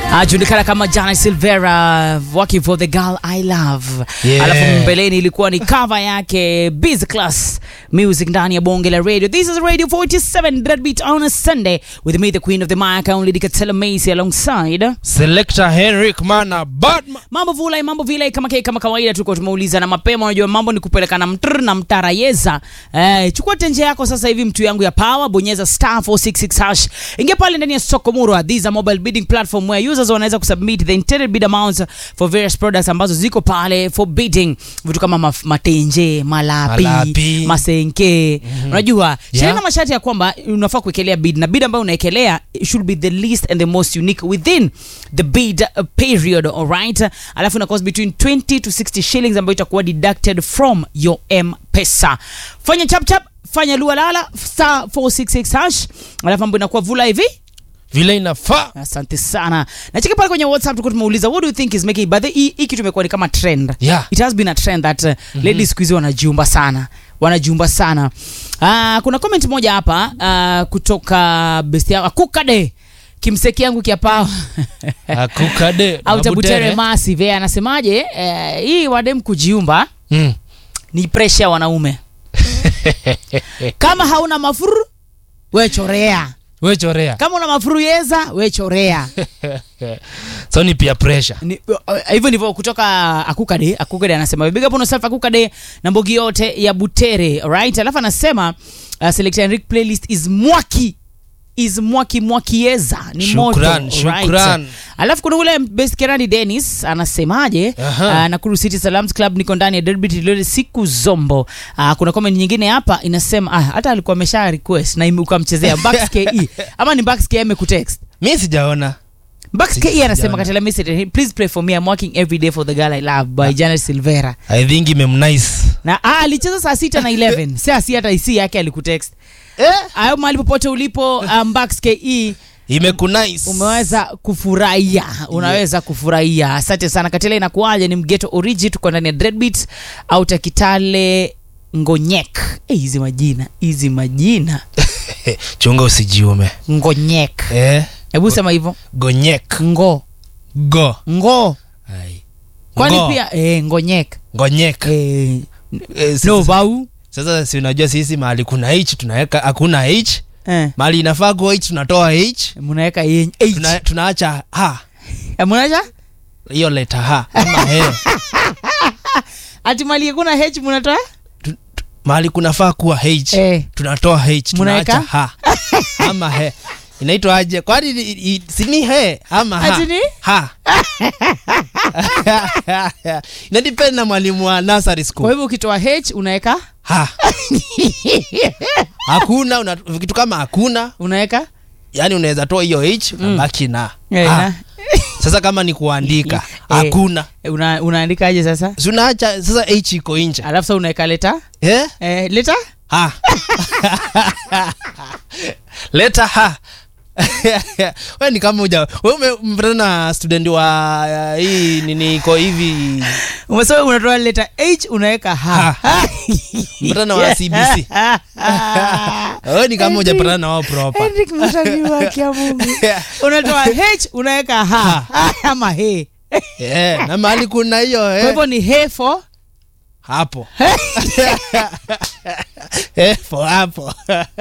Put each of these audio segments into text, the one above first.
ajulikana kama Jana Silvera working for the girl I love. Yeah. Alafu mbeleni ilikuwa ni cover yake Biz Class Music ndani ya bonge la radio. This is Radio 47 Dread Beat on a Sunday with me the queen of the mic only Dikatela Macy alongside Selector Henrik Mana Batman. mambo vulai mambo vile kama ke, kama kawaida tulikuwa tumeuliza na mapema unajua mambo ni kupelekana mtr na mtarayeza eh, chukua tenje yako sasa hivi mtu yangu ya power bonyeza star 466 hash ingia pale ndani ya soko murwa these are mobile bidding platform where users wanaweza kusubmit the intended bid amounts for various products ambazo ziko pale for bidding vitu kama maf- matenje malapi, Malapi. masenke unajua sheria Yeah. na masharti ya kwamba unafaa kuekelea bid na bid ambayo unaekelea it should be the least and the most unique within the bid uh, period alright alafu ina cost between 20 to 60 shillings ambayo itakuwa deducted from your mpesa fanya chap chap fanya lualala star 466 hash alafu ambayo inakuwa vula hivi Vile inafaa. asante sana nacheki pale kwenye whatsapp tulikuwa tumeuliza what do you think is making but hii hii kitu imekuwa ni kama trend Yeah. it has been a trend that uh, ladies siku hizi wanajiumba sana wanajiumba sana uh, kuna comment moja hapa uh, kutoka besti yangu kukade kimseki yangu kiapao Akukade. au tabutere Mabutere. massive yeye anasemaje eh, hii wadem kujiumba Mm. ni presha ya wanaume kama hauna mafuru we chorea We chorea. kama una mafuru yeza we chorea So ni peer pressure. Ni- uh, hivyo ndivyo kutoka akukade akukade anasema big up on yourself akukade na mbogi yote ya butere right alafu anasema uh, select Enric playlist is mwaki is mwaki mwakieza ni Shukran, moto shukran. right. alafu kuna ule best kerani dennis anasemaje Aha. uh, nakuru city salams club niko ndani ya derby tilole siku zombo uh, kuna comment nyingine hapa inasema ah, hata alikuwa amesha request na ime- ukamchezea Bucks ke ama ni Bucks ke amekutext Mi sijaona. Bucks Si- ke anasema sijaona. katela message please pray for me I'm working every day for the girl I love by Janet Silvera I think imemnice. na ah, alicheza saa sita na 11 si asi hata isi yake alikutext Eh? ayo mahali popote ulipo um, Bucks ke Imekunice. umeweza kufurahia unaweza kufurahia asante sana katela inakuaje ni mgeto origi tuko ndani ya dreadbeat au takitale ngonyek Eh, hizi majina hizi majina Chunga usijiume. ngonyek Eh? hebu sema hivyo Gonyek. ngo Go. ngo Ai. kwani Ngo. pia eh, ngonyek Gonyek. eh, Eh, sasa- no bau Sasa si unajua sisi mahali kuna H tunaweka hakuna H. eh, Mahali inafaa kuwa H tunatoa H. mnaweka yenye- H. Tuna, tunaacha ha. Eh, mnaacha Hiyo leta ha ama he. ati mali kuna h mnatoa mahali kunafaa kuwa h Eh. tunatoa h Munaweka? tunaacha ha ama he inaitwa aje kwani i- i- sini he ama ha Ati ni? ha inadepend na mwalimu wa nursery kwa school hivyo ukitoa h unaweka ha hakuna una, kitu kama hakuna unaweka yani unaweza toa hiyo h unabaki na Eh, ha. na- sasa kama ni kuandika Eh. hakuna Eh, una, unaandikaje sasa Si unaacha sasa h iko nje alafu sa unaweka leta eh? eh, leta ha leta ha we ni kama uja we umepatana na student wa uh, hii nini iko hivi umesema unatoa leta h unaweka ha mpatana wa cbc we ni kama ujapatana na wao proper Henrik mtani wake ya Mungu unatoa h unaweka ha ama he yeah, na mahali kuna hiyo kwa eh, hivyo ni he for hapo eh, for hapo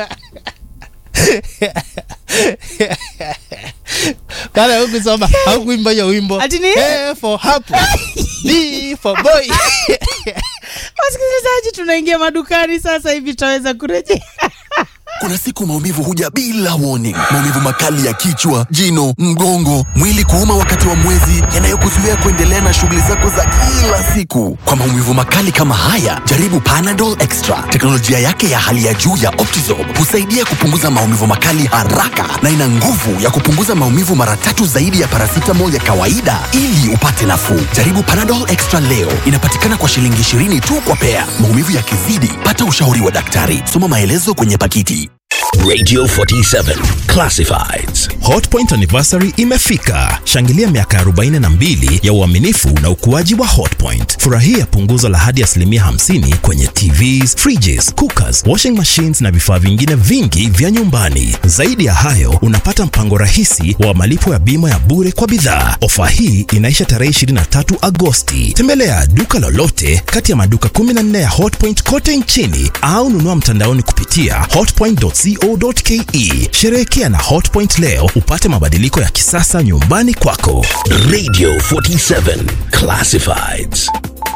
kala hukusoma haukuimba hiyo wimbo Ati ni? eh, for hapo B for boy wasikilizaji tunaingia madukani sasa hivi tutaweza kurejea Kuna siku maumivu huja bila warning. Maumivu makali ya kichwa, jino, mgongo, mwili kuuma wakati wa mwezi, yanayokuzuia kuendelea na shughuli zako za kila siku. Kwa maumivu makali kama haya, jaribu Panadol Extra. Teknolojia yake ya hali ya juu ya Optizorb husaidia kupunguza maumivu makali haraka na ina nguvu ya kupunguza maumivu mara tatu zaidi ya paracetamol ya kawaida ili upate nafuu. Jaribu Panadol Extra leo. Inapatikana kwa shilingi 20 tu kwa pea. Maumivu yakizidi, pata ushauri wa daktari. Soma maelezo kwenye pakiti. Radio 47 Classifieds. Hotpoint anniversary imefika. Shangilia miaka 42 ya uaminifu na ukuaji wa Hotpoint. Furahia punguzo la hadi asilimia 50 kwenye TVs, fridges, cookers, washing machines na vifaa vingine vingi vya nyumbani. Zaidi ya hayo, unapata mpango rahisi wa malipo ya bima ya bure kwa bidhaa. Ofa hii inaisha tarehe 23 Agosti. Tembelea duka lolote kati ya maduka 14 ya Hotpoint kote nchini au nunua mtandaoni kupitia hotpoint.co.ke. Sherehekea na Hotpoint leo upate mabadiliko ya kisasa nyumbani kwako. Radio 47 Classifieds.